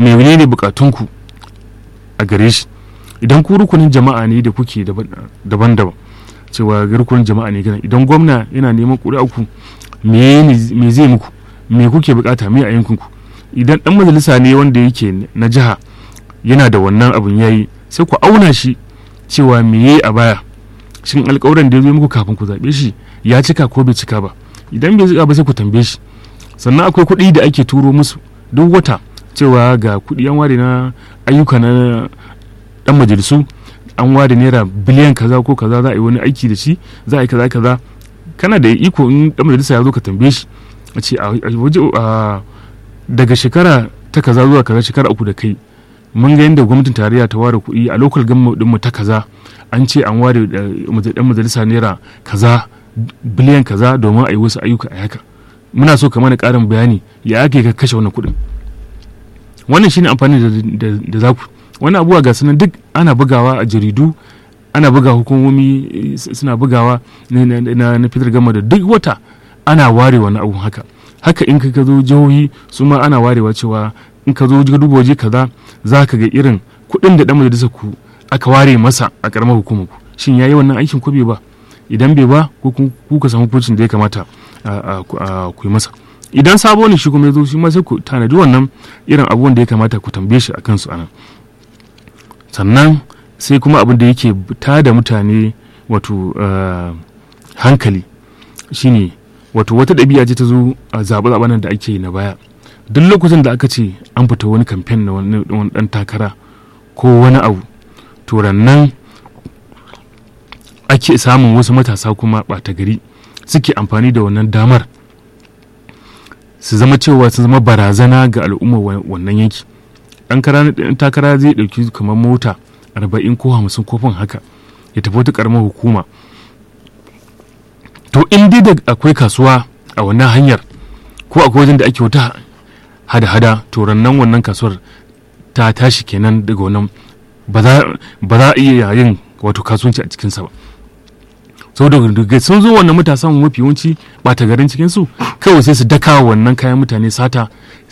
menene bukatunku a gare shi idan ku rukunin jama'a ne da kuke daban-daban cewa rukunin jama'a ne gana idan gwamna yana neman ƙuri'a ku me zai muku me kuke bukata me a yankinku idan dan majalisa ne wanda yake na jiha yana da wannan abun yayi sai ku auna shi cewa me yayi a baya shin alƙawuran da ya zo muku kafin ku zaɓe shi ya cika ko bai cika ba idan bai cika ba sai ku tambaye shi sannan akwai kuɗi da ake turo musu duk wata cewa ga kuɗi an ware na ayyuka na dan majalisu an ware naira biliyan kaza ko kaza za a yi wani aiki da shi za a yi kaza kaza kana da iko in dan majalisa ya zo ka tambaye shi a ce a waje daga shekara ta kaza zuwa kaza shekara uku da kai mun ga yadda gwamnatin tarayya ta ware kuɗi a local government mu ta kaza an ce an ware dan majalisa naira kaza biliyan kaza domin a yi wasu ayyuka a haka muna so ka mana ƙarin bayani ya ake ka kashe wannan kuɗin wannan shine amfani da za ku wani abubuwa ga sunan duk ana bugawa a jaridu ana buga hukumomi suna bugawa na fitar gama da duk wata ana ware wani abu haka haka in ka zo jihohi su ma ana warewa cewa in ka zo ka duba waje kaza za ka ga irin kuɗin da ɗan majalisa ku aka ware masa a ƙaramar hukumar ku shin yayi wannan aikin ko bai ba idan bai ba ku ka samu hukuncin da ya kamata ku yi masa idan sabo ne shi kuma ya zo shi ma sai ku tanadi wannan irin abubuwan da ya kamata ku tambaye shi a kansu anan sannan sai kuma abin da yake ta da mutane wato hankali shine wato wata ɗabi'a ce ta zo a zaɓe-zaɓen da ake yi na baya duk lokacin da aka ce an fita wani kamfen na wani ɗan takara ko wani abu to nan ake samun wasu matasa kuma ɓata gari suke amfani da wannan damar su zama cewa su zama barazana ga al'ummar wannan yanki ɗan takara zai ɗauki kamar mota arba'in ko hamsin kofin haka ya tafi wata ƙaramar hukuma to in dai da akwai kasuwa a wannan hanyar ko akwai wajen da ake wata hada-hada to rannan wannan kasuwar ta tashi kenan daga wannan ba za a iya yin wato kasuwanci a cikinsa ba saboda daga sun zo wannan matasan mafi yawanci ɓata garin cikinsu kawai sai su daka wannan kayan mutane sata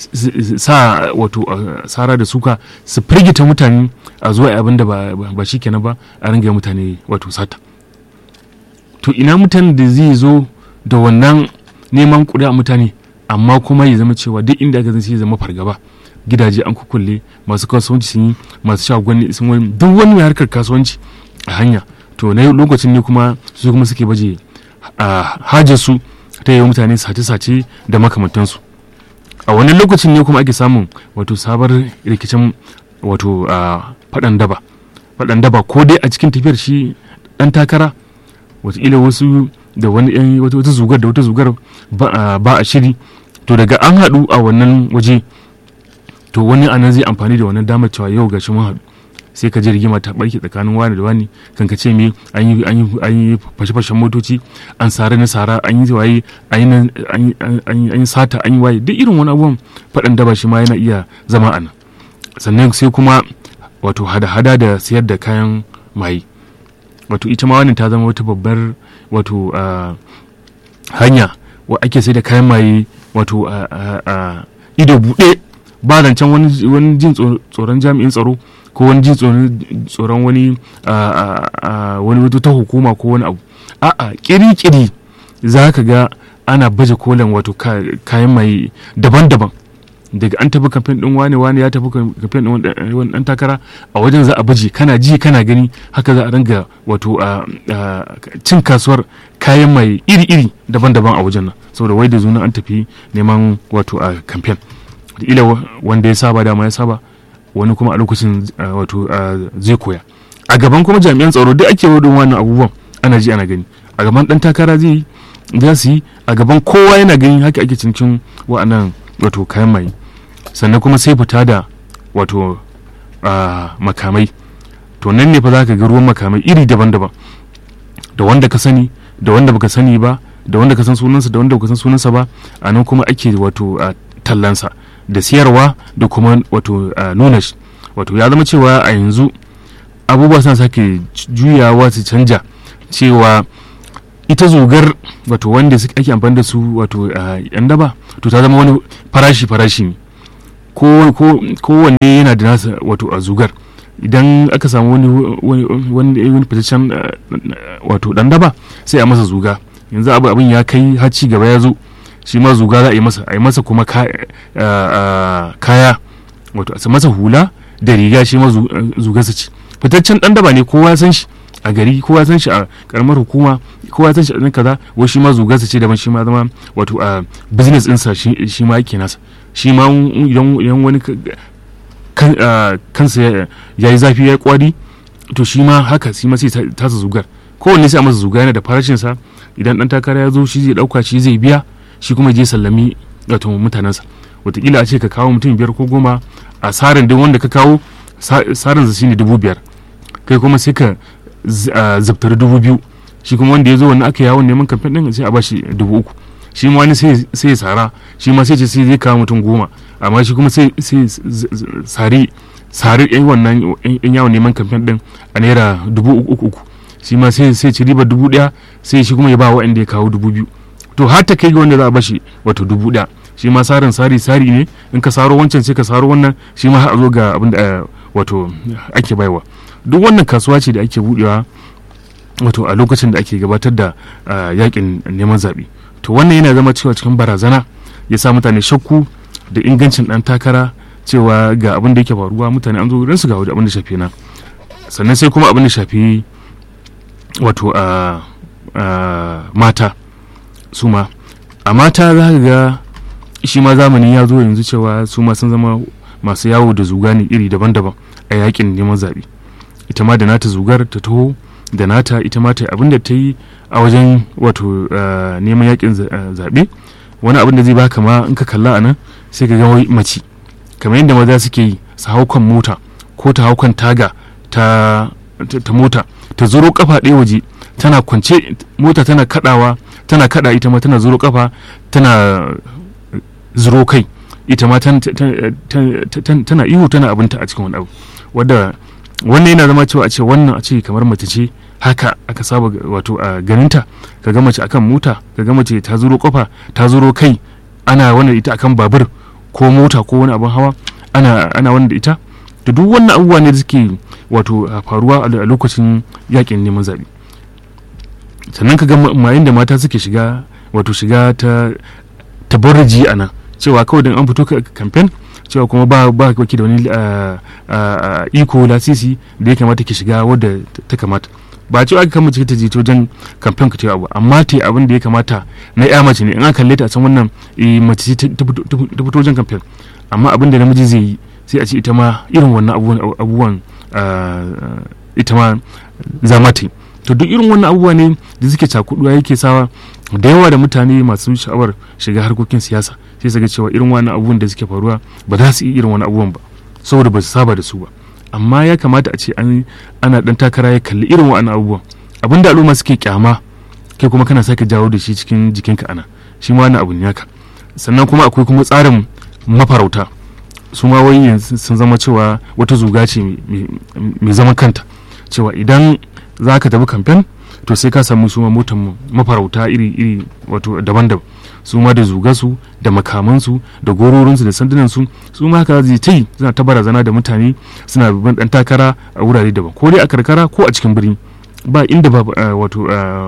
sa wato sara da suka su firgita mutane a zuwa abin da ba shi kenan ba a ringa mutane wato sata to ina mutane da zai zo da wannan neman a mutane amma kuma ya zama cewa duk inda aka zai zama fargaba gidaje an kukulle masu kasuwanci sun yi masu shagonni sun wani duk wani mai harkar kasuwanci a hanya to na lokacin ne kuma su kuma suke baje a hajarsu ta yi mutane sace-sace da makamantansu a wani lokacin ne kuma ake samun wato sabar rikicin wato faɗan daba faɗan daba ko dai a cikin tafiyar shi ɗan takara wataƙila wasu da wani wata zugar da wata zugar ba a shiri to daga an haɗu a wannan waje to wani anan zai amfani da wannan damar cewa yau gashi mun haɗu sai ka ji rigima ta barke tsakanin wani da wani kan ka ce me an yi fashe-fashen motoci an sare na sara an yi waye an yi sata an yi waye duk irin wani abubuwan faɗan daba shi ma yana iya zama a nan sannan sai kuma wato hada-hada da sayar da kayan maye wato ita ma wannan ta zama wata babbar wato hanya wa ake sai da kayan maye wato ido buɗe ba zancen wani jin tsoron jami'in tsaro ko wani jin tsoron wani wani wato ta hukuma ko wani abu a'a kiri-kiri za ka ga ana baje kolin wato kayan mai daban-daban daga an tafi kamfen din wane wane ya tafi kamfen din wani dan takara a wajen za a baje kana ji kana gani haka za a ringa wato cin kasuwar kayan mai iri-iri daban-daban a wajen nan saboda wai da zuna an tafi neman wato a kamfen ila wanda ya saba dama ya saba wani kuma a lokacin wato zai koya a gaban kuma jami'an tsaro duk ake wadon wannan abubuwan ana ji ana gani a gaban dan takara zai yi za su yi a gaban kowa yana gani haka ake cincin wa'annan wato kayan mai sannan kuma sai fita da wato makamai to nan ne fa za ka ga ruwan makamai iri daban-daban da wanda ka sani da wanda baka sani ba da wanda ka san sunansa da wanda baka san sunansa ba a nan kuma ake wato tallansa da siyarwa da kuma wato nuna shi wato ya zama cewa a yanzu abubuwa suna sake juyawa su canja cewa ita zogar wato wanda ake amfani da su wato yan daba to ta zama wani farashi farashi ne kowanne yana da nasa wato a zugar idan aka samu wani wani fitaccen wato dan daba sai a masa zuga yanzu abu abin ya kai har ci gaba ya zo shi ma zuga za a yi masa a yi masa kuma kaya wato a masa hula da riga shi ma zugarsa ce fitaccen dan daba ne kowa san shi a gari kowa san shi a karamar hukuma kowa san shi a kaza wai shi ma zugarsa ce daban shi ma zama wato a business ɗinsa shi ma yake nasa shi ma idan wani kansa ya yi zafi ya yi kwari to shi ma haka shi ma sai tasa zugar kowanne sai a masa zuga yana da farashinsa idan dan takara ya zo shi zai dauka shi zai biya shi kuma je sallami wato mutanensa watakila a ce ka kawo mutum biyar ko goma a tsarin duk wanda ka kawo tsarin shine dubu biyar kai kuma sai ka zabtari dubu biyu shi kuma wanda ya zo wani aka yawon neman kamfen din sai a bashi dubu uku shi ma wani sai ya tsara shi ma sai ce sai zai kawo mutum goma amma shi kuma sai sari sari yan wannan yan yawon neman kamfen din a naira dubu uku uku shi ma sai sai ci riba dubu daya sai shi kuma ya ba wa'anda ya kawo dubu biyu to har ta kai ga wanda za a bashi wato dubu daya shi ma sarin sari sari ne in ka saro wancan sai ka saro wannan shi ma har a zo ga abin da wato ake baiwa duk wannan kasuwa ce da ake budewa wato a lokacin da ake gabatar da yakin neman zaɓe to wannan yana zama cewa cikin barazana ya sa mutane shakku da ingancin ɗan takara cewa ga abin da yake faruwa mutane an zo ransu ga abin da shafi na sannan sai kuma abin da shafi wato a mata su ma a mata za ka ga shi ma zamani ya zo yanzu cewa su ma sun zama masu yawo da zuga ne iri daban-daban a yakin neman zaɓe ita ma da nata zugar ta taho da nata ita ma ta abin da ta yi a wajen wato neman yakin zaɓe wani abin da zai baka ma in ka kalla a nan sai ka ga mace kamar yadda maza suke yi su hau kan mota ko ta hau kan taga ta mota ta zuro kafa ɗaya waje tana kwance mota tana kadawa tana kada ita ma tana zuro kafa tana zuro kai ita ma tana ihu tana abinta a cikin wani abu wadda wannan yana zama cewa a ce wannan a ce kamar mace ce haka aka saba wato a ganinta ka ga mace akan mota ka ga mace ta zuro kafa ta zuro kai ana wannan ita akan babur ko mota ko wani abin hawa ana ana wannan da ita da duk wannan abubuwa ne da suke wato faruwa a lokacin yakin neman zaɓe sannan ka ga mayin da mata suke shiga wato shiga ta tabarraji a nan cewa kawai don an fito kamfen cewa kuma ba ba kake da wani iko lasisi da ya kamata ke shiga wadda ta kamata ba cewa aka kama ta je wajen kamfen ka ta abu amma ta abin da ya kamata na ya mace ne in aka kalle ta a san wannan mace ta fito wajen kamfen amma abin da namiji zai yi sai a ce ita ma irin wannan abubuwan ita ma za ma ta yi to duk irin wannan abubuwa ne da suke cakuduwa yake sawa da yawa da mutane masu sha'awar shiga harkokin siyasa sai su ga cewa irin wannan abubuwan da suke faruwa ba za su yi irin wani abubuwan ba saboda ba su saba da su ba amma ya kamata a ce ana dan takara ya kalli irin wannan abubuwan abin da al'umma suke kyama kai kuma kana sake jawo da shi cikin jikinka ana shi ma wannan abu ne haka sannan kuma akwai kuma tsarin mafarauta su ma wai sun zama cewa wata zuga ce mai zaman kanta cewa idan za ka tafi kamfen to sai ka samu su ma motan mafarauta iri-iri wato daban-daban su ma da zugasu da makamansu da gororinsu da sandunansu su ma haka zai ta yi suna ta barazana da mutane suna babban dan takara a wurare daban ko dai a karkara ko a cikin birni ba inda ba wato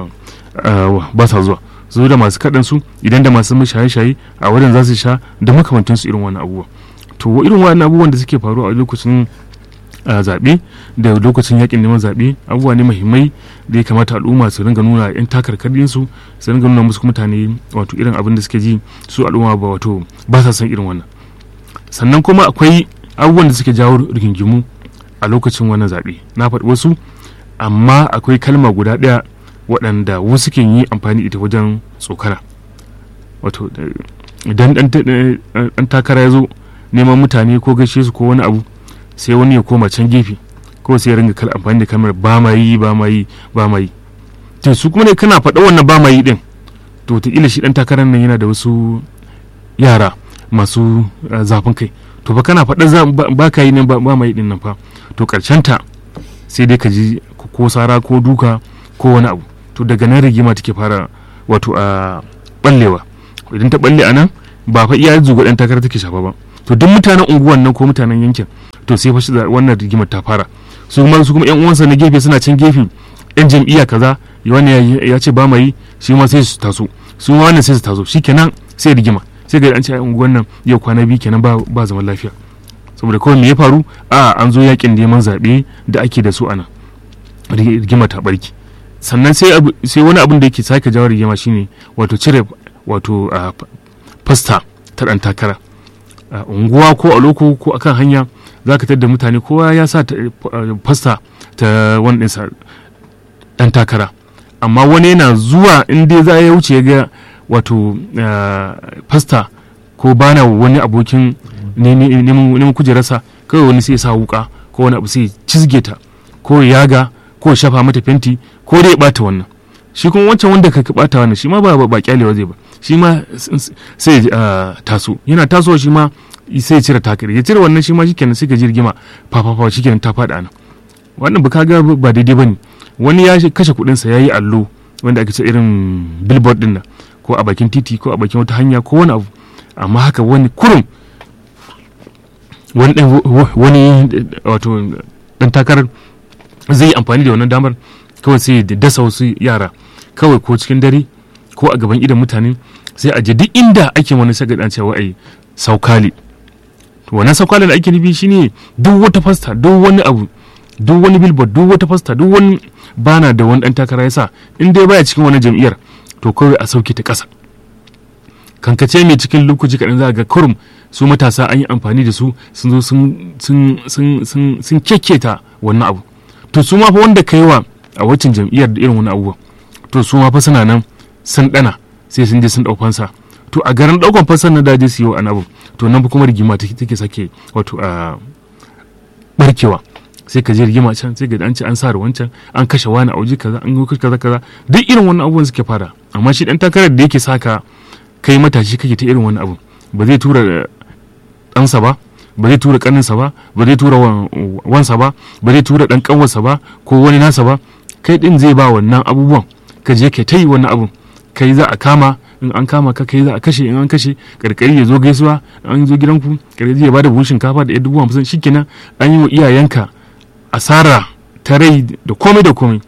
ba sa zuwa zo da masu kaɗan su idan da masu shaye-shaye a wurin za su sha da makamantansu irin wani abubuwa to irin wani abubuwan da suke faruwa a lokacin zaɓe da lokacin yakin neman zaɓe abubuwa ne muhimmai da ya kamata al'umma su ringa nuna yan takarkarin su su ringa nuna musu mutane wato irin abin da suke ji su al'umma ba wato ba sa son irin wannan sannan kuma akwai abubuwan da suke jawo rigingimu a lokacin wannan zaɓe na faɗi wasu amma akwai kalma guda ɗaya waɗanda wasu ke yi amfani ita wajen tsokana wato idan ɗan takara ya zo neman mutane ko gaishe su ko wani abu sai wani ya koma can gefe ko sai ya ringa kal amfani da kamar ba ma yi ba ma yi ba ma yi to su kuma ne kana faɗa wannan ba ma yi din to wataƙila shi ɗan takarar nan yana da wasu yara masu zafin kai to fa kana faɗa ba ka yi nan ba ma yi din nan fa to ta sai dai ka ji ko sara ko duka ko wani abu to daga nan rigima take fara wato a ballewa idan ta balle a nan ba fa iya zuga ɗan takarar take shafa ba to to duk mutanen unguwan nan ko mutanen yankin to sai fashi wannan rigimar ta fara su kuma su kuma yan uwansa na gefe suna can gefe yan jam'iyya kaza wani ya ce ba mai shi ma sai su taso su ma wannan sai su taso shikenan sai rigima sai ga an ce unguwan nan yau kwana biyu kenan ba ba zaman lafiya saboda kawai me ya faru a an zo yakin neman zaɓe da ake da su ana rigima ta barki sannan sai wani abin da yake sake jawo rigima shine wato cire wato fasta ta ɗan takara unguwa ko a loko ko akan hanya za ka da mutane kowa ya sa fasta ta wani ɗinsa ɗan takara amma wani yana zuwa inda za ya wuce ga wato fasta ko bana wani abokin neman kujerarsa kawai wani sai sa wuka ko wani abu sai cizge ta ko yaga ko shafa mata fenti ko dai bata wannan shi kuma wancan wanda ka bata wannan shi ma ba ba kyalewa zai ba shi ma sai taso yana tasowa shi ma sai ya cire takari ya cire wannan shi ma shikenan sai ka ji rigima fafafa shikenan ta faɗa nan wannan ba ga ba daidai bane wani ya kashe kuɗin sa yayi allo wanda ake ce irin billboard din nan ko a bakin titi ko a bakin wata hanya ko wani abu amma haka wani kurum wani wani wato dan takarar zai yi amfani da wannan damar kawai sai da dasa wasu yara kawai ko cikin dare ko a gaban idan mutane sai a je duk inda ake wani saka dan cewa ai saukali wannan saukali da ake nufi shine duk wata fasta duk wani abu duk wani billboard duk wata fasta duk wani bana da wani dan takara yasa in dai baya cikin wani jam'iyyar to kawai a sauke ta kasa kankace mai cikin lokaci kaɗan za ga kurum su matasa an yi amfani da su sun zo sun keketa wannan abu to su ma fa wanda ka yi wa a waccan jam'iyyar da irin wani abubuwa to su ma fa suna nan sun dana sai sun je sun dau fansa to a garin daukan fansan na daji su yi wa abu to nan kuma rigima take sake wato a barkewa sai ka je rigima can sai ga an ce an sa wancan an kashe wani a waje kaza an yi kaza kaza duk irin wannan abubuwan suke fara amma shi dan takarar da yake saka kai matashi kake ta irin wani abu ba zai tura ɗansa ba ba zai tura ƙaninsa ba ba zai tura wansa ba ba zai tura ɗan ƙanwarsa ba ko wani nasa ba kai ɗin zai ba wannan abubuwan ka je ka ta yi wannan abun kai za a kama in an kama ka kai za a kashe in an kashe karkari ya zo gaisuwa an zo gidanku karkari ya bada buhun shinkafa da dubu hamsin shikenan an yi wa iyayenka asara ta rai da komai da komai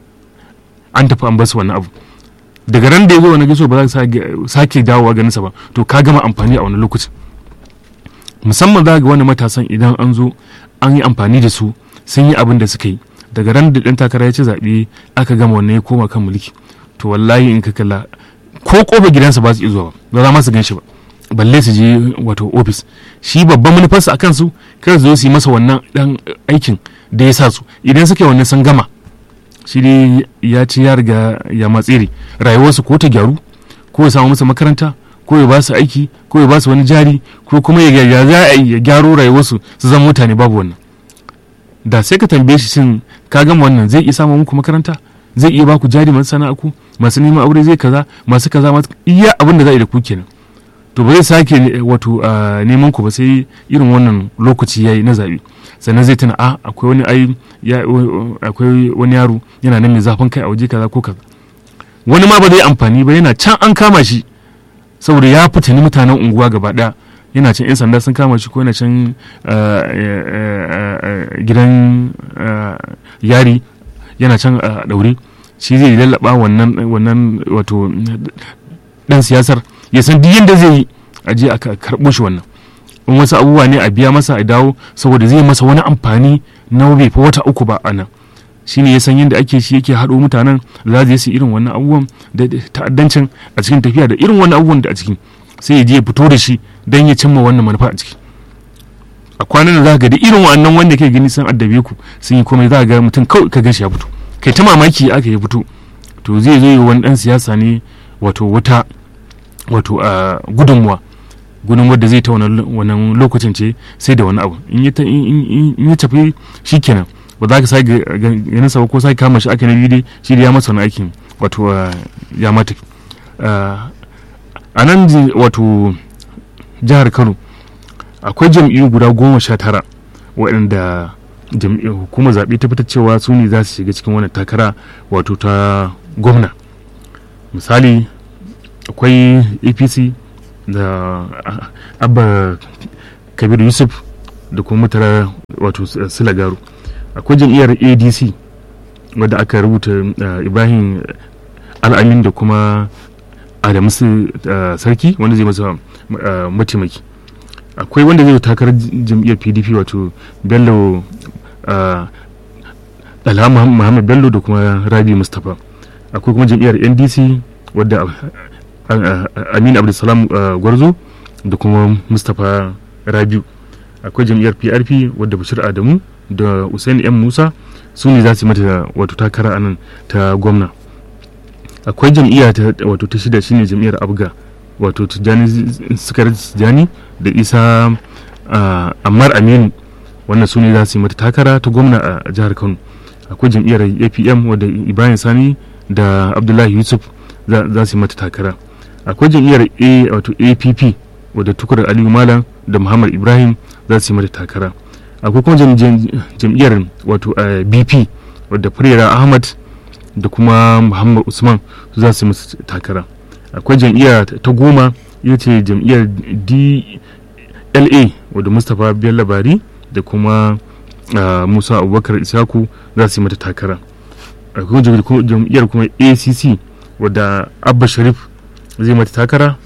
an tafi an basu wannan abu daga ran da ya zo wani gaisuwa ba za ka sake dawowa ganinsa ba to ka gama amfani a wani lokacin musamman za ga wani matasan idan an zo an yi amfani da su sun yi abin da suka yi daga ran da ɗan takara ya ci zaɓe aka gama wannan ya koma kan mulki to wallahi in ka kalla ko kofa gidansa ba su iya zuwa ba za ma su gan shi ba balle su je wato ofis shi babban manufarsa a kansu kar su zo su yi masa wannan dan aikin da ya sa su idan suka yi wannan sun gama shi dai ya ci ya riga ya matsere rayuwarsu ko ta gyaru ko ya samu masa makaranta ko ya ba su aiki ko ya ba su wani jari ko kuma ya za a ya gyaro rayuwarsu su zama mutane babu wannan da sai ka tambaye shi shin ka gama wannan zai iya samun muku makaranta zai iya baku jari masu sana'aku masu neman aure zai kaza masu kaza masu iya abin da za a yi da ku kenan to ba zai sake wato neman ku ba sai irin wannan lokaci yayi na zabi sannan zai tuna a akwai wani ai akwai wani yaro yana nan mai zafin kai a waje kaza ko kaza wani ma ba zai amfani ba yana can an kama shi saboda ya fitini mutanen unguwa gaba daya yana can 'yan sanda sun kama shi ko yana can gidan yari yana can a daure shi zai lallaba wannan wannan wato dan siyasar ya san duk yadda zai yi a je a karɓo shi wannan in wasu abubuwa ne a biya masa a dawo saboda zai masa wani amfani na bai fa wata uku ba a nan shi ne ya san yadda ake shi yake haɗo mutanen da za su yi irin wannan abubuwan da ta'addancin a cikin tafiya da irin wannan abubuwan da a ciki sai ya je ya fito da shi don ya cimma wannan manufa a ciki a kwanan da za ga da irin wannan wanda ke gani sun addabe ku sun yi komai za ga mutum kawai ka ganshi ya fito kai ta mamaki aka ya fito to zai zo yi wani dan siyasa ne wato wata wato a gudunmuwa gudunmuwar da zai ta wannan lokacin ce sai da wani abu in ya tafi shi kenan ba za ka sake ganin sa ko sake kama shi aka na biyu shi da ya masa wani aikin wato ya mata a nan wato jihar kano akwai jam'iyyu guda goma sha tara waɗanda hukumar zaɓe ta fitar cewa su ne za su shiga cikin wannan takara wato ta gwamna misali akwai apc da abba kabir yusuf da kuma mutara wato silagaru akwai jam'iyyar adc wadda aka rubuta ibrahim al'amin da kuma adamu sarki wanda zai masa mataimaki akwai wanda zai takarar jam'iyyar pdp wato bello alhama muhammad bello da kuma rabi mustapha akwai kuma jam'iyyar ndc wadda aminu abdulsalam gwarzo da kuma mustapha rabiu akwai jam'iyyar prp wadda bashir adamu da usaini m musa su ne za su mata wato takara a nan ta gwamna akwai jam'iyya ta wato ta shida shine jam'iyyar abga wato tijjani sukar tijjani da isa ammar aminu wannan su ne za su yi mata takara ta gwamna a jihar kano akwai jam'iyyar apm wadda ibrahim sani da abdullahi yusuf za su yi mata takara akwai jam'iyyar a wato app wadda tukur aliyu malam da muhammad ibrahim za su yi mata takara akwai kuma jam'iyyar wato bp wadda firera ahmad da kuma muhammad usman su za su yi mata takara akwai jam'iyya ta goma ita ce jam'iyyar dla wadda mustapha bello bari da kuma musa abubakar isaku za su yi mata takara akwai jam'iyyar kuma acc wadda abba sharif zai mata takara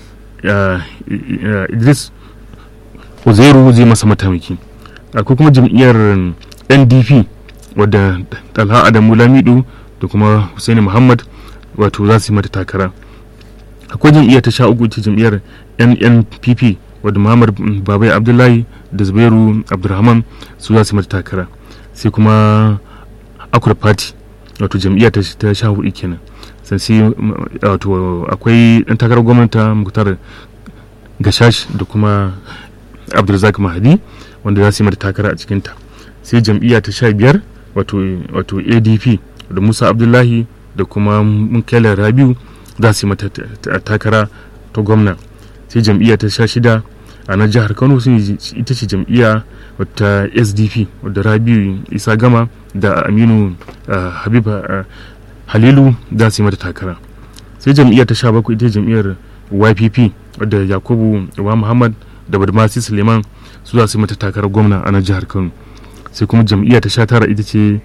idris uzairu zai masa matamaki akwai kuma jam'iyyar ndp wadda talha adamu lamido da kuma husaini muhammad wato za su yi mata takara akwai jam'iyyar ta sha uku ita jam'iyyar nnpp wadda muhammad babai abdullahi da zubairu abdulrahman su za su mata takara sai kuma akwai party wato jam'iyyar ta sha hudu kenan sai wato akwai dan takarar gwamnati muktar gashash da kuma abdulrazak mahadi wanda za su yi mata takara a cikinta sai jam'iyya ta sha biyar wato adp da musa abdullahi da kuma munkela rabiu za su yi mata takara ta gwamna sai jam'iyya ta sha shida a na jihar kano sun ita ce jam'iyya wata sdp wadda rabiu isa gama da aminu habib halilu za su yi mata takara sai jam'iyya ta sha bakwai ita jam'iyyar ypp wadda yakubu wa muhammad da badmasi suleiman su za su yi mata takarar gwamna a nan jihar kano sai kuma jam'iyya ta sha tara ita ce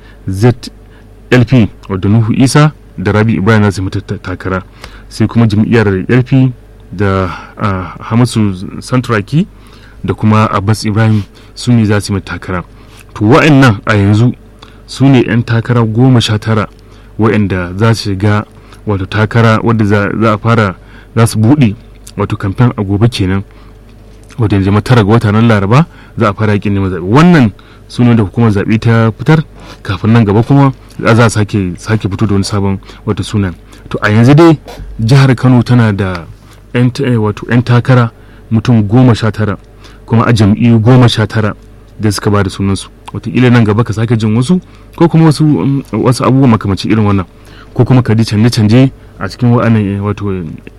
zlp wadda nuhu isa da rabi ibrahim za su yi mata takara sai kuma jam'iyyar lp da hamisu santuraki da kuma abbas ibrahim su ne za su yi mata takara to wa'annan a yanzu su ne 'yan takara goma sha tara wa'anda za su shiga wato takara wadda za a fara za su buɗe wato kamfen a gobe kenan wadda yanzu tara ga wata nan laraba za a fara yakin neman zaɓe wannan sunan da hukumar zaɓe ta fitar kafin nan gaba kuma za a sake sake fito da wani sabon wata sunan to a yanzu dai jihar kano tana da wato 'yan takara mutum goma sha tara kuma a jam'iyyu goma sha tara da suka ba da sunansu wataƙila nan gaba ka sake jin wasu ko kuma wasu wasu abubuwa makamancin irin wannan ko kuma ka ji canje-canje a cikin wa'annan wato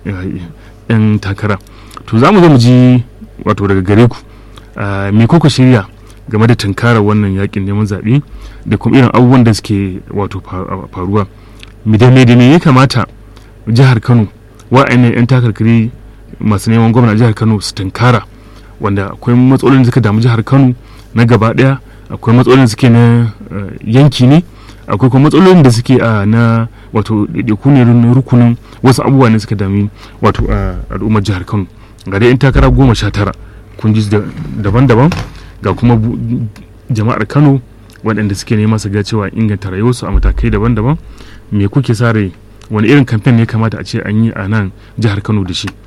'yan takara to za mu zo mu ji wato daga gare ku me kuka shirya game da tunkarar wannan yakin neman zaɓe da kuma irin abubuwan da suke wato faruwa da me da me ya kamata jihar kano wa'annan 'yan takarkari masu neman gwamna jihar kano su tunkara wanda akwai matsalolin da suka damu jihar kano na gaba ɗaya akwai matsalolin da suke na yanki ne akwai kuma matsalolin da suke a na wato ɗaiɗaiku ne rukunin wasu abubuwa ne suka dami wato a al'ummar jihar kano ga dai 'yan takara goma sha tara kun ji daban-daban ga kuma jama'ar kano waɗanda suke nema su ga cewa inganta rayuwarsu a matakai daban-daban me kuke sa rai wani irin kamfen ne kamata a ce an yi a nan jihar kano da shi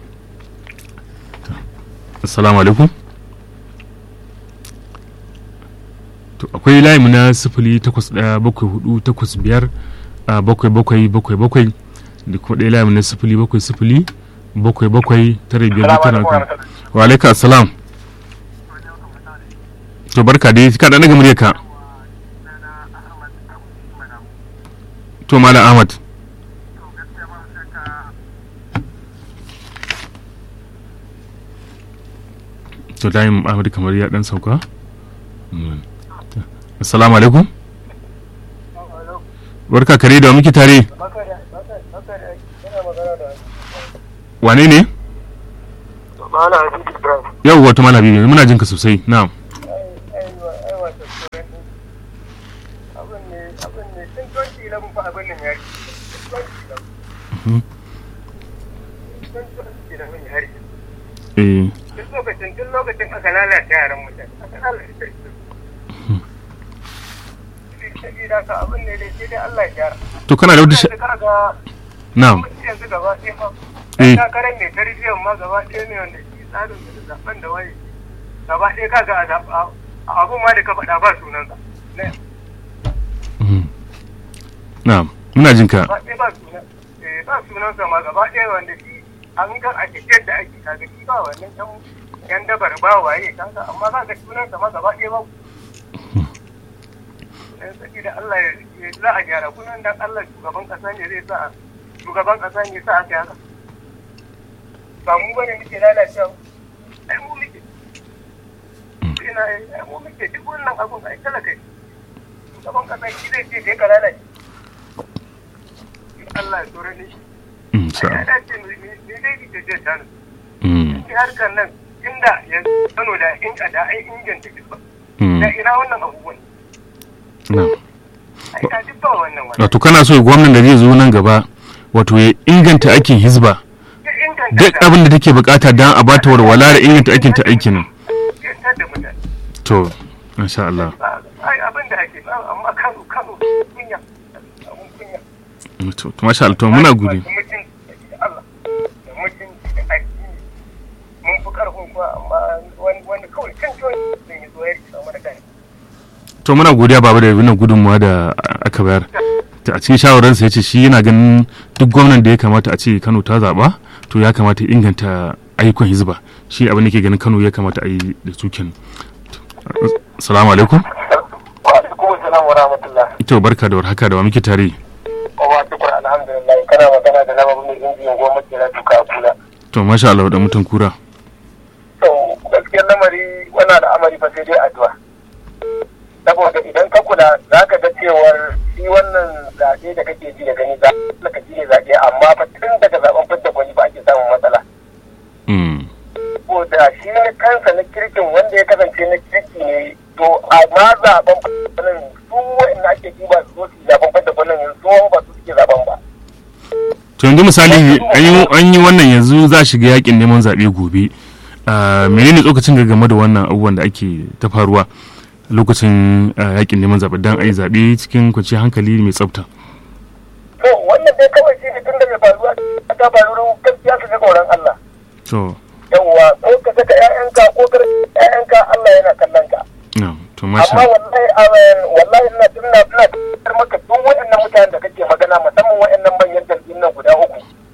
assalamu alaikum to akwai layi na sifili takwas ɗaya bakwai hudu takwas biyar bakwai bakwai bakwai bakwai da kuma ɗaya layi na sifili bakwai sifili bakwai bakwai tara biyar tara wa alaika assalam to barka dai ka ɗan daga murya ka to malam ahmad to layin ahmad kamar ya dan sauka assalamu alaikum barka kare da muke tare wane ne Ma'ana Habibu Ibrahim. yau wato malam habibu muna jin ka sosai na'am Aiwa, aiwa, ta tsoron ɗin. Abin ne, abin ne, tun 2011 fa abin nan ya yi. Tun 2011. Mhm. Tun 2011 ya yi. eh Tun lokacin, tun lokacin aka lalata yaran mutane. Aka lalata su. Sabida ka abin ne dai sai dai Allah ya gyara. to kana da wata sha- Yanzu kaga na'am mutum yanzu gaba ɗaya ma. Eh. Ɗan takarar mai tarbiyyar ma gaba ɗaya ne wanda shi tsarin da zaɓen da waye. Gaba ɗaya kaga a zaɓa abun ma da ka faɗa ba sunansa. Ne. Mhm. na'am muna jin ka gaba ɗaya ba sunan eh, ba sunansa ma gaba ɗaya wanda shi an kan a tafiyar da ake kaga shi ba wannan ɗan yan dabar ba waye kanka amma za ka sunansa ma gaba ɗaya ba dan saki da Allah ya ya za a gyara kunan dan Allah shugaban ƙasa ne zai sa shugaban ƙasa ne sa aka haka ba mu bane muke lalacewa ai mu muke ina ai mu muke duk wannan abun ai talaka ne. shugaban ƙasa shi zai ce kai ka lalace Allah ya tsore ni Mm, ya sa'a. dace ne dai ita ce ta Mm, shi harkar nan inda yanzu Kano da in da ai inganta kisba mm, da ina wannan abubuwan na'am ai ta duk ba wannan wannan wato kana so gwamnan da zai zo nan gaba wato ya inganta aikin hizba ya inganta duk ta- abin da take bukata don a bata walwala da inganta aikin ta aikin nan ya tar da mutane to masha Allah Ba- ai abin da ake ba amma Kano Kano kunya abun kunya to to masha Allah to muna gode Masu mutunci da Allah da mutunci da addini mun fi karfin kuwa amma wani wani kawai kan ciwon zai yi zo ya rikisa mana kai to muna godiya baba da wannan gudunmuwa da aka bayar ta a cikin shawararsa ya ce shi yana ganin duk gwamnan da ya kamata a ce Kano ta zaba to ya kamata ya inganta ayyukan hizba shi abin da ke ganin Kano ya kamata a yi da su kenan assalamu alaikum wa alaikum assalam wa rahmatullah ito barka da warhaka da wa muke tare wa tukur alhamdulillah kana magana da nama mai injiyan goma ke na tuka a kula to masha Allah da mutan kura to gaskiyar lamari wannan al'amari fa sai dai addu'a saboda idan ka kula za ka ga cewar shi wannan zaɓe da kake ji da gani za ka ji ne zaɓe amma fa tun daga zaɓen fidda gwani ba ake samun matsala Mm, ko da shi ne kansa na kirkin wanda ya kasance na kirki ne to amma zaɓen fidda gwanin su wa'in ake ji ba su zo su yi zaɓen fidda gwanin su ba su suke zaɓen ba to yanzu misali an yi- an yi wannan yanzu za a shiga yakin neman zaɓe gobe Ah, menene tsokacin ga game da wannan abubuwan da ake ta faruwa lokacin ah, yakin neman zaɓe don a yi zaɓe cikin kwanciyar hankali mai tsafta to wannan dai kawai shi ne tun da mai faruwa ta faru gaskiya su ga tsoron Allah to yawwa ko ka saka ƴaƴanka ko ka rage ƴaƴanka Allah yana kallon ka na to masha amma wallahi amen wallahi ina ina ina tabbatar maka duk waɗannan mutanen da kake magana musamman waɗannan manyan jam'iyyun nan guda uku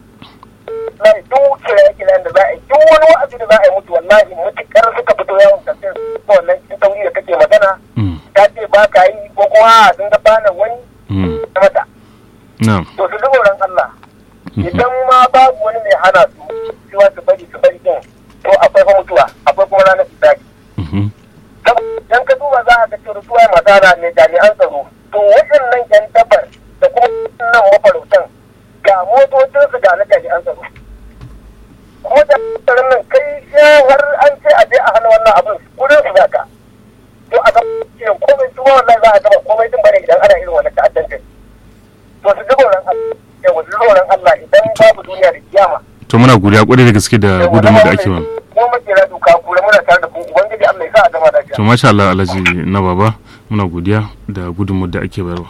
wallahi duk kiraye kirayen da za a yi duk wani wa'azi da za a yi mutu wallahi mutukar suka fito yawon kamfen ko wannan cikin tauri da kake magana Mm, ta ce ba ka yi ko kuma a sun ga bana wani mm, na mata na to su ji tsoron Allah mhm, idan ma babu wani mai hana su cewa su bari su bari din to akwai fa mutuwa akwai kuma ranar fitaki mhm, dan ka duba za a ga cewa suwa masana ne jami'an tsaro to waɗannan yan dabar da kuma nan mafarautan ga motocinsu ga na jami'an tsaro kuma da tsaron nan kai sai har an ce a je a hana wannan abin kudin su zaka to a ga cewa komai su wallahi za a gaba komai din bane idan ana irin wannan ta'addancin to su ji tsoron Allah yawa su ji tsoron Allah idan babu duniya da kiyama to muna godiya kwarai da gaske da gudunmu da ake ba kuma makera doka kura muna tare da ku ubangiji Allah ya sa a gama lafiya to masha Allah alhaji na baba muna godiya da gudunmu da ake bayarwa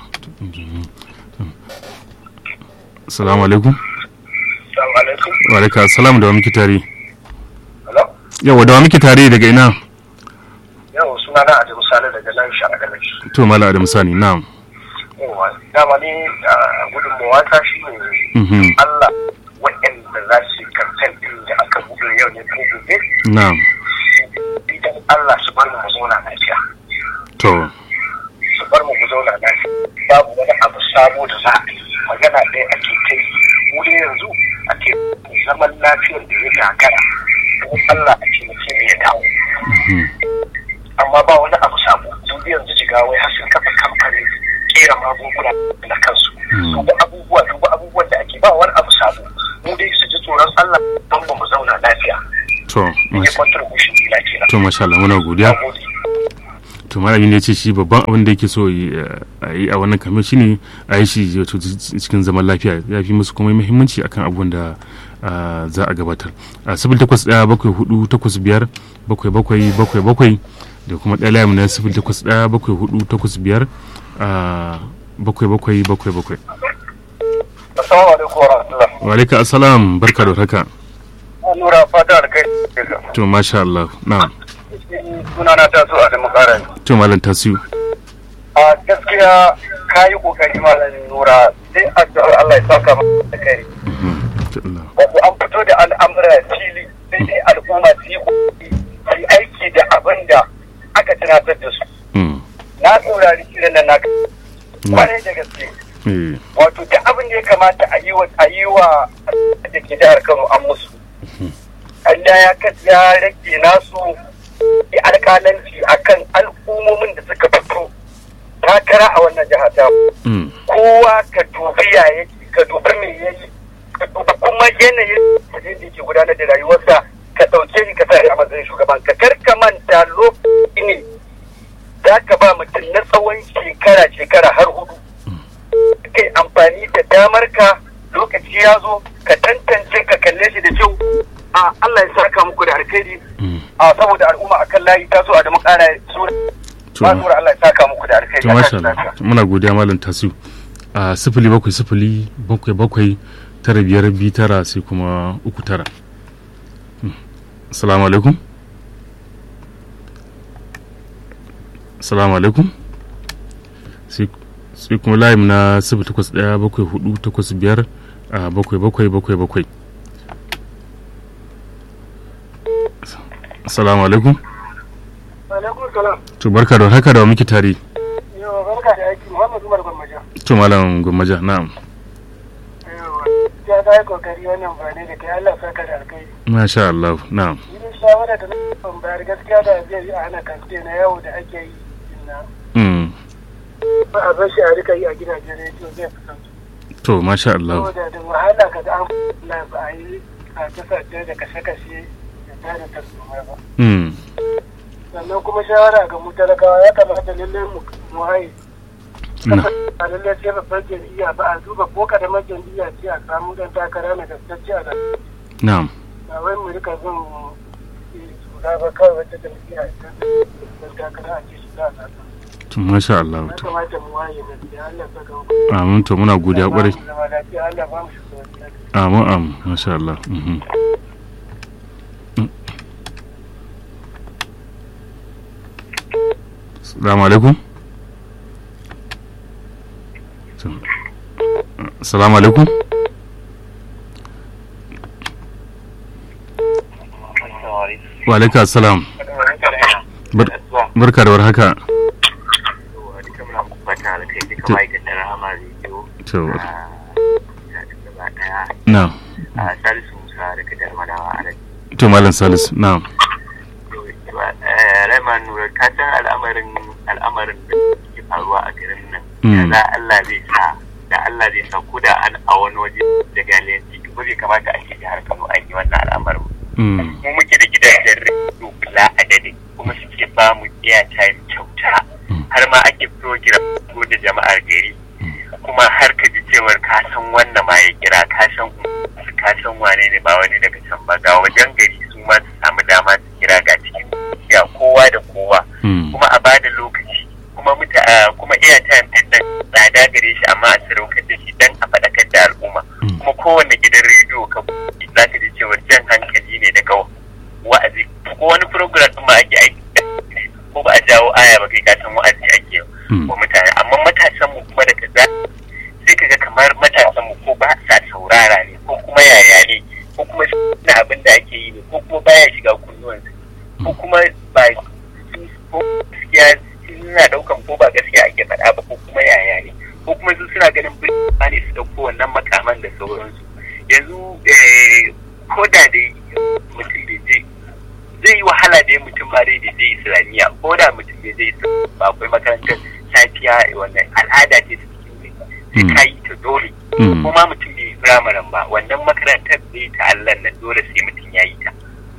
assalamu alaikum assalamu alaikum wa alaikum assalam da wa muke tare hello yawa da wa muke tare daga ina yau suna na Adamu Sale daga nan Sharagalai to mala adam sani na'am yawa dama ni a gudunmawa ta shi ne mhm Allah waɗanda za su yi kamfen ɗin da aka buɗe yau ne ko gobe na'am idan Allah su bar mu mu zauna lafiya to su bar mu mu zauna lafiya babu wani abu sabo da za a yi magana ɗaya ake kai mu dai yanzu ake zaman lafiyar da ya gagara don Allah a ce mutum ya dawo mhm amma ba wani abu sabo dubi yanzu jigawai har sun kafa kamfanin kera magunguna na kansu Mm. duba abubuwa duba abubuwan da ake ba wani abu sabo mu dai su ji tsoron Allah don ba mu zauna lafiya to ne masha contribution dina kenan to masha Allah muna godiya Nagode. to malamin ya ce shi babban abin da yake so yi, eh, a yi a wannan kamar shine a yi shi wato cikin zaman lafiya ya fi musu kuma muhimmanci akan abubuwan da ah, za a gabatar a sifil takwas ɗaya bakwai hudu takwas biyar bakwai bakwai bakwai bakwai da kuma ɗaya layin na sifil takwas ɗaya bakwai hudu takwas biyar ah, bakwai bakwai bakwai bakwai Assalamu alaikum wa rahmatullah. wa alaikum assalam barka da haka Nura fata da kai. to masha Allah na Sunana ta so a da makara. to malam tasiu A gaskiya ka yi kokari malam Nura sai addu'ar Allah ya saka maka da kai. Mhm. To Allah. Wato an fito da al'amura fili sai dai al'umma su yi kokari su yi aiki da abin da aka tunatar da su. Mm. Na saurari kiran nan naka. Na. Kwarai da gaske. Eh. Wato da abin da ya kamata a yi wa a yi wa da ke jihar Kano an musu. Allah ya kas ya rage nasu yi alƙalanci akan al'ummomin da suka fito takara a wannan jiha ta Mm. kowa ka dubi ya yake ka dubi me yayi ka dubi kuma yanayin da yake gudanar da rayuwarsa ka ɗauke shi ka sa shi a matsayin shugaban ka kar ka manta lokaci ne za ka ba mutum na tsawon shekara shekara har hudu kai amfani da damar ka lokaci ya zo ka tantance ka kalle shi da kyau a Allah ya saka muku da alkhairi Mm. a saboda al'umma akan layi ta so a da makara sura To, ba sura Allah ya saka muku da alkhairi to a masha tashi Allah lafiya. muna godiya malam tasiu a sifili bakwai sifili bakwai bakwai tara biyar biyu tara sai kuma uku tara Mm. assalamu alaikum assalamu alaikum sai sai kuma layin na sifili takwas ɗaya bakwai hudu takwas biyar a bakwai bakwai bakwai bakwai assalamu alaikum Alaikum salam. to barka da haka da wa muke tare Yau barka da aiki Muhammad Umar Gwammaja. to malam gwammaja na'am Ya ga kokari wannan ba ne da kai Allah saka da alkai. masha Allah na'am Idan shawara da na ban bayar gaskiya da zai yi a hana kamfe na yawo da ake yi na Mm. ba a bar shi a rika yi a gidajen rediyo zai fi sauki. to masha Allah Saboda da wahala ka ga an na ba a yi a kasashe da kashe-kashe da tare tarzoma ba. Mm. Sannan kuma shawara ga mu talakawa ya kamata lallai mu mu haye na a lallai sai babbar jam'iyya ba a duba ko kadamar jam'iyya ce a samu dan takara na gaskacce a nan na'am ba wai mu rika bin suna ba kawai wata jam'iyya ta dan takara a ce shi za a sata to masha Allah ya to kamata mu waye gaskiya Allah saka mu amin to muna godiya kwarai zama lafiya Allah ba mu shugabanci na gari. amin amin masha Allah mhm. Mm. Assalamu alaikum To, Assalamu alaikum wa alaikum assalam Bar- barka da warhaka to na Salisu Musa daga Darmadawa a nan. to malam salisu na Raiman Nura, ka san al'amarin al'amarin da ke faruwa a garin nan. Mm. Da Allah zai sa, da Allah zai sa ko da an a wani waje da galiyanci, ko bai kamata a ce jihar Kano an yi wannan al'amarin. Mm. Mu muke da gidajen rediyo bila adadin, kuma suke ba mu airtime kyauta. Mm. Har ma ake program ko da jama'ar gari. Kuma har ka ji cewar ka san wannan ma ya kira, ka san ka san wane ne ba wani daga can ba ga wajen gari su ma su samu dama su kira ga cikin ya kowa da kowa Mm. kuma a bada lokaci kuma muta a- kuma airtime din nan tsada gare shi amma a sadaukar da shi dan a faɗakar da al'umma Mm. kuma kowanne gidan rediyo ka buɗe za ka ji cewar jan hankali ne daga wa'azi ko wani program ɗin ma ake aiki ko ba a jawo aya ba kai ka san wa'azi ake Mm. wa mutane amma matasan mu kuma daga za sai ka ga kamar matasan mu ko ba sa saurara ne ko kuma yaya ne ko kuma na abin da ake yi ne ko kuma baya shiga kunnuwansu ko kuma ba ko gaskiya suna daukan ko ba gaskiya ake faɗa ba ko kuma yaya ne ko kuma su suna ganin birnin ne su dauko wannan makaman da sauransu yanzu eh, ko da dai mutum bai je zai yi wahala da mutum ba dai da je islamiyya ko da mutum bai je islamiyya ba akwai makarantar safiya wannan al'ada ce ta cikin gari sai ka yi ta dole Mm. ko ma mutum bai yi firamaren ba wannan makarantar zai ta Allah nan dole sai mutum ya yi ta an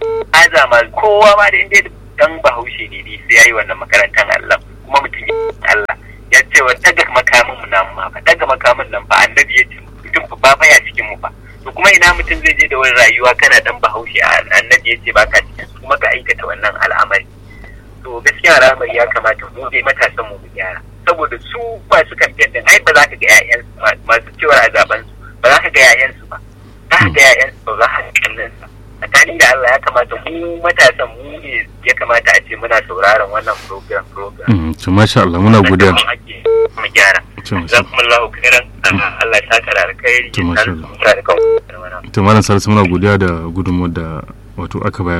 aza ma kowa ma da inda dan bahaushe ne ne sai yayi wannan makarantar Allah kuma mutum ya Allah ya ce wa daga makamin mu nan ma fa daga makamin nan fa annabi ya ce mutum fa ba baya cikin mu fa to kuma ina mutum zai je da wani rayuwa kana dan bahaushe annabi ya ce baka cikin kuma ka aikata wannan al'amari to gaskiya al'amari ya kamata mu dai matasan mu mu gyara saboda su masu kamfen din ai ba za ka ga 'ya'yan masu cewa a zaben su ba za ka ga 'ya'yansu ba za ka ga 'ya'yansu ba za ka ga kannansa tsakanin da Allah ya kamata mu matasan mu ne ya kamata a ce muna sauraron wannan program program Mm, to masha Allah muna godiya mu gyara To, masha Allah. jazakumullahu khairan Allah ya saka da alkhairi To, ya masha sa Allah. mu da kan to malam salisu muna godiya da gudunmuwar da wato aka bayar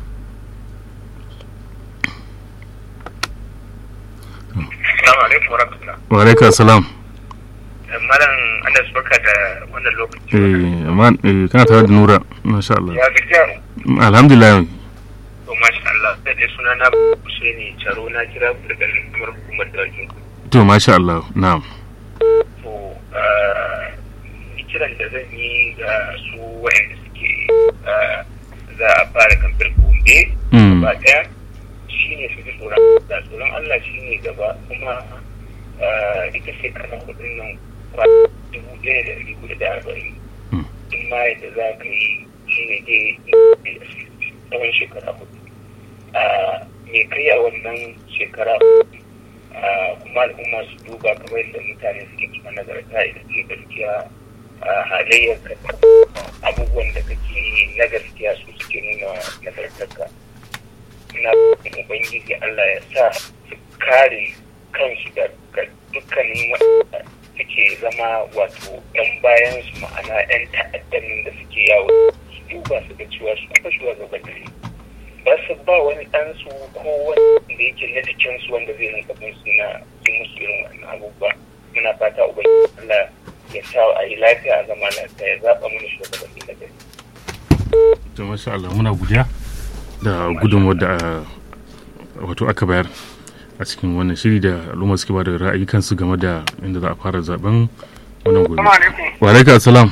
Assalamu alaikum warahmatullahi wa alaikum salam Malam Anas barka da wannan lokaci eh amma eh, kana tare da nura masha Allah ya gajiya alhamdulillah to masha Allah sai dai suna na Husaini Charo na kira ku daga kamar hukumar da wajen to masha Allah na'am to ah, kiran da zan yi ga su wayanda suke ah, za a fara kamfir gobe Mm. gaba daya shine su ji tsoron Allah tsoron Allah shine gaba kuma ah, ita shekara hudun nan kwa dubu ɗaya da ɗari hudu da arba'in Mm. in ma yadda za ka yi shine dai tsawon shekara hudu Ah, me kai a wannan shekara hudu Ah, kuma al'umma su duba kamar yadda mutane suke cikin nagarta idan ke gaskiya a halayyar ka abubuwan da kake yi na gaskiya su suke nuna nagartarka ina roƙon ubangiji Allah ya sa su kare kansu daga dukkanin waɗanda suke zama wato ɗan bayan su ma'ana 'yan ta'addanin da suke yawo su duba su ga cewa su kuma shugabanni ba su ba wani ɗansu ko wanda yake na jikinsu wanda zai rinka bin su na yi musu irin wannan abubuwa muna fata ubangiji Allah ya sa a yi lafiya a zama lafiya ya zaɓa mana shugabanni na gari. to masha Allah muna godiya da gudunmuwar da ah, wato aka bayar a cikin wannan shiri da al'umma suke ba da ra'ayi kansu game da inda za a fara zaben wannan gobe alaikum. wa alaikum salam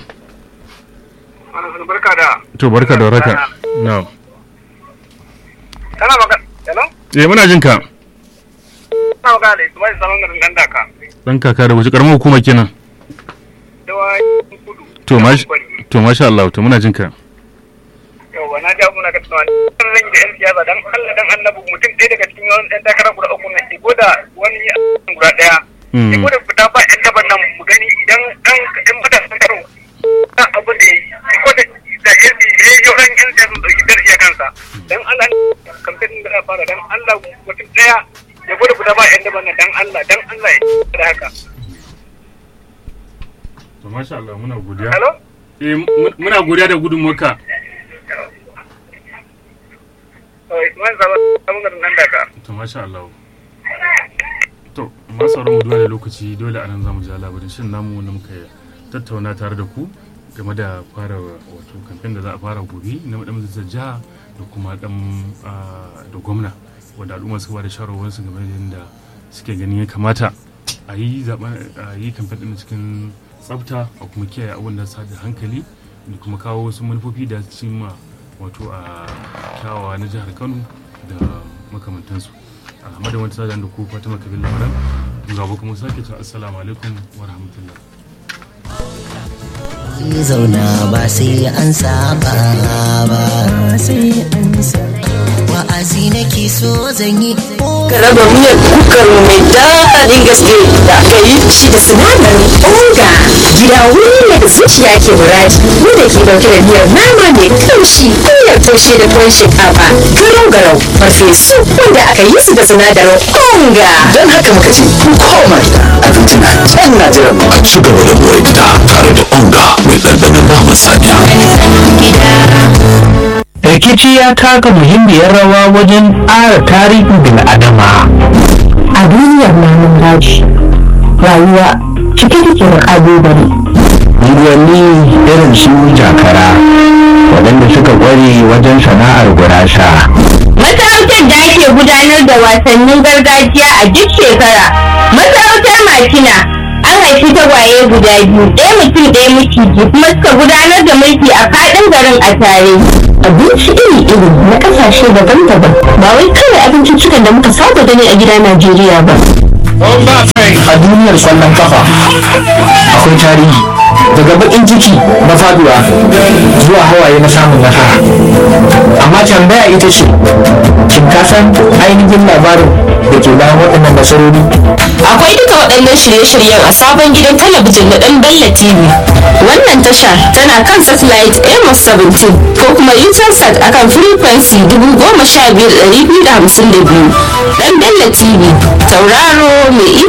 Barka da. to barka da waraka na'am Kana magana. Hello? eh muna jin ka Kana magana da Ismail Salon garin Dan Daka. dan kaka da wace karamar hukuma kenan Dawa kudu. to masha to masha Allah to muna jin ka Yawwa na ja muna ga tunawa. Kan zan yi da 'yan siyasa dan Allah dan annabi mutum ɗaya daga cikin wani ɗan takarar guda uku na ko da wani guda ɗaya. Mm. Ko da fita ba 'yan daban nan mu gani idan ɗan ɗan matasan karo kan abin da ya yi ko da da ya yi yauran 'yan siyasa sun ɗauki darasi a kansa. Dan Allah kamfen da za a fara dan Allah mutum ɗaya ya gwada fita ba 'yan daban nan dan Allah dan Allah ya yi da haka. to masha Allah muna godiya Hello? eh muna godiya da gudunmuwarka Oh, Ismail Salon garin Dan Daka. to masha Allah to ma sauran mu duba da lokaci dole a nan zamu ji labarin shin namu wanda muka tattauna tare da ku game da fara wato kamfen da za a fara gobe na madan majalisar jiha da kuma dan ah, da gwamna wanda al'umma suka bada shawarwarsu game da yadda suke ganin ya kamata a yi zaben a yi kamfen din cikin tsafta a kuma kiyaye abin da sa da hankali da kuma kawo wasu manufofi da su cimma wato a kyawawa na jihar kano da makamantansu a madadin wata sadan da ku fatima kabir lamaran gaba kuma sake cewa assalamu alaikum wa rahmatullah zauna ba sai an saba ba sai an wa'azi nake so zan yi ka raba miyar kukar mu mai daɗin gaske da aka yi shi da sinadarin onga gida wuri ne da zuciya ke muraji wanda ke dauke da miyar nama mai kamshi miyar taushe da tuwon shinkafa garau garau farfesu wanda aka yi su da sinadarin onga don haka muka ce ku koma gida abinci na can na jiran mu a ci gaba da more gida tare da onga mai ɗanɗanon naman saniya rikici ya taka muhimmiyar rawa wajen ƙara tarihin bil'adama a duniyar namun daji rayuwa cike take da ƙalubale unguwanni irin su jakara waɗanda suka ƙware wajen sana'ar gurasa Masarautar da ake gudanar da wasannin gargajiya a duk shekara. Masarautar Makina an haifi tagwaye guda biyu ɗaya mutum ɗaya miciji kuma suka gudanar da mulki a faɗin garin a tare. abinci iri-iri na kasashe daban-daban ba wai kawai abinciccikan da muka saba gani a gida Najeriya ba. a duniyar kwallon kafa akwai tarihi daga bakin ciki na faduwa zuwa hawaye na samun nasara amma tambaya ita ce shin ka san ainihin labarin da ke bayan waɗannan nasarori Akwai duka waɗannan shirye-shiryen a sabon gidan talabijin na ɗan Bella TV. Wannan tasha tana kan satellite Amos 17 ko kuma Utelsat akan frequency 15252. Ɗan Bella TV, tauraro mai